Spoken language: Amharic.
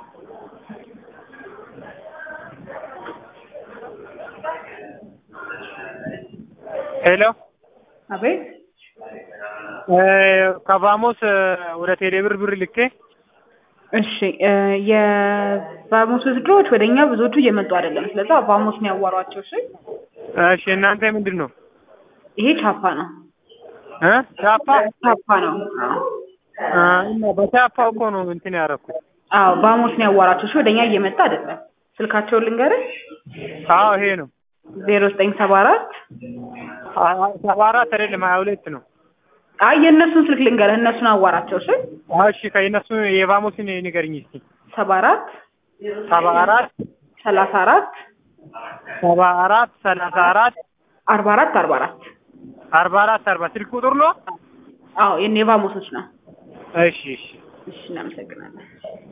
ሄሎ አቤት ከቫሞስ ወደ ቴሌብር ብር ልኬ እሺ እ የቫሞስ ውድድሮች ወደ እኛ ብዙዎቹ እየመጡ አይደለም። ስለዛ ቫሞስ ነው ያዋሯቸው። እሺ እሺ እናንተ ምንድን ነው ይሄ ቻፓ ነው እ ቻፓ ቻፓ ነው። አዎ አ፣ እና በቻፓ እኮ ነው እንትን ያደረኩት። አዎ ቫሞስ ነው ያዋራቸው። እሺ ወደ እኛ እየመጣ አይደለም። ስልካቸውን ልንገርህ አዎ ይሄ ነው ዜሮ ዘጠኝ ሰባ አራት አ- ሰባ አራት አይደለም ሀያ ሁለት ነው። አይ የእነሱን ስልክ ልንገርህ፣ እነሱን አዋራቸው። እሺ እሺ ከእነሱ የቫሞስን ንገርኝ እስኪ። ሰባ አራት ሰባ አራት ሰላሳ አራት ሰባ አራት ሰላሳ አራት አርባ አራት አርባ አራት አርባ አራት አርባ ስልክ ቁጥር ነው። አዎ የኔ ቫሞሶች ነው። እሺ እሺ እሺ እናመሰግናለን።